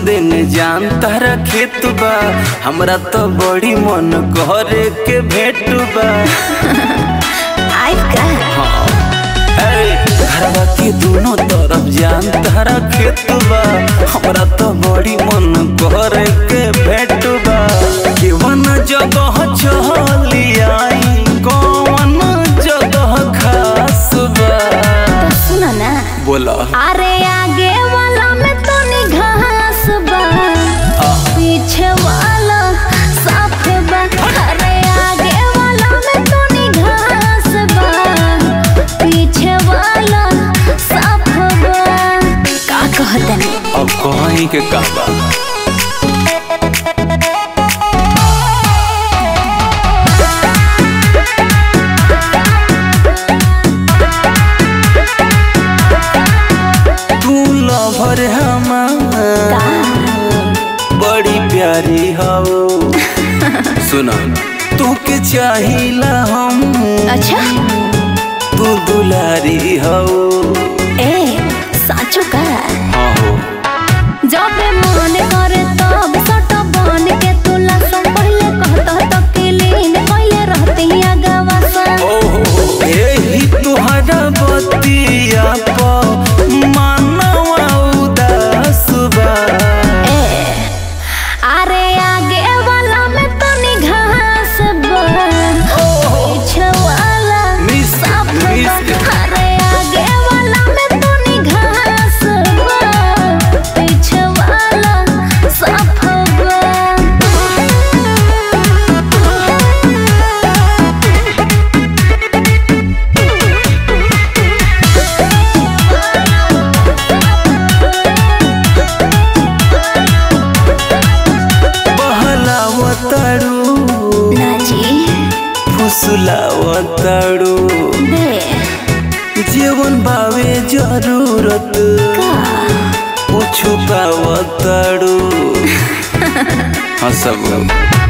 दिन जान तारा खेत बा हमरा तो बड़ी मन करे के भेट बा आई का ए, घरवा के दोनों तरफ जान तारा खेत बा हमरा तो बड़ी मन करे के भेट बा केवन जगह चली आई कौन जगह खास बा तो सुनो ना बोला अरे आगे वाला में तो घास बा पीछे वाला साफ बा अरे आगे वाला में तो घास बा पीछे वाला साफ बा का कहतनी अब कहीं के का बा तू लवर हमार बड़ी प्यारी हो सुना तू के चाहिला हम अच्छा तू दुलारी हो ए साचो का हाँ हो जब मन करे तब सट बन के तुला सब पहले कहत तो किलीन पहले रहती अगवा सन ओहो एही तुहरा बतिया प मानवा उदास बा ए अरे आगे वाला में तो घास बा पीछे वाला मिस साफ मिस बा अरे आगे वाला में तो घास बा पीछे वाला साफ बहलावताड़ू नाची फुसलावताड़ू दे जीवन बावे जरूरत का वो छुपावताड़ू हाँ सब